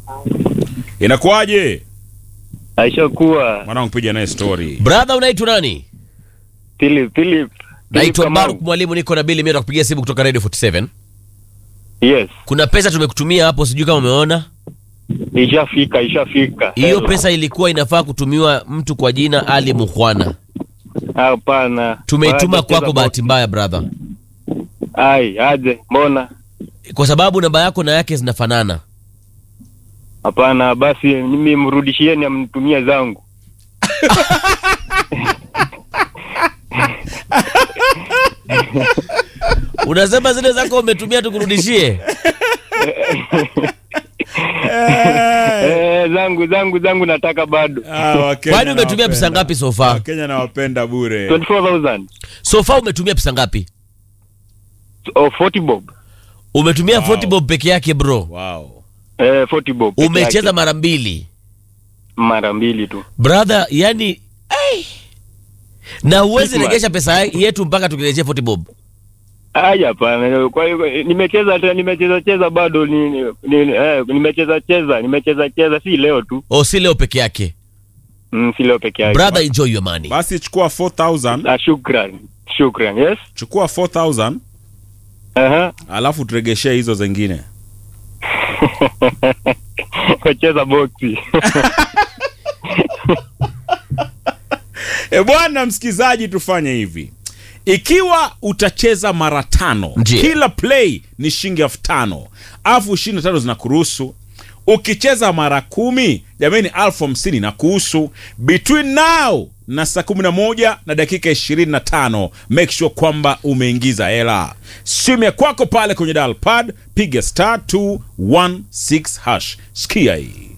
Inakuwaje? Aishakuwa Mwanangu piga naye story. Brother, unaitwa nani? Philip Philip. Naitwa Philip Baruk Mwalimu, niko na Bili Mira kupigia simu kutoka Radio 47. Yes. Kuna pesa tumekutumia hapo, sijui kama umeona. Ishafika, ishafika. Hiyo Hello. pesa ilikuwa inafaa kutumiwa mtu kwa jina Ali Mukhwana. Hapana. Tumeituma Baada kwako ya bahati mbaya brother, Ai, aje. Mbona? kwa sababu namba yako na yake zinafanana. Hapana, basi mimi mrudishieni amnitumie zangu. Unasema zile zako umetumia tukurudishie? Eh, zangu zangu zangu nataka bado. Ah, Wakenya Kwani umetumia nawapenda. pesa ngapi so far? Wakenya nawapenda bure. 24000. So far umetumia pesa ngapi? Oh, 40 bob. Umetumia Wow. 40 bob peke yake bro. Wow. Eh, 40 bob. peke Umecheza yake. mara mbili mara mbili tu. brother, yani ai. na huwezi Hitman. regesha pesa yetu mpaka tukirejea 40 bob. Ai, hapana. Kwa hiyo nimecheza tena nimecheza cheza bado ni, ni, ni eh, nimecheza cheza nimecheza cheza si leo tu. O, si leo peke yake. Mm, si leo peke yake. Brother, enjoy your money. Basi chukua 4000, Ah, shukran. Shukran. Yes. chukua 4000 Aha. alafu turegeshee hizo zingine. Wacheza boxi. E bwana msikizaji, tufanye hivi. Ikiwa utacheza mara tano, Ndiyo. kila play ni shilingi elfu tano alafu ishirini na tano zinakuruhusu. Ukicheza mara kumi, jamani, elfu hamsini na kuhusu. Between now na saa kumi na moja na dakika ishirini na tano make sure kwamba umeingiza hela. Simu ya kwako pale kwenye dial pad, piga star 216 hash. Sikia hii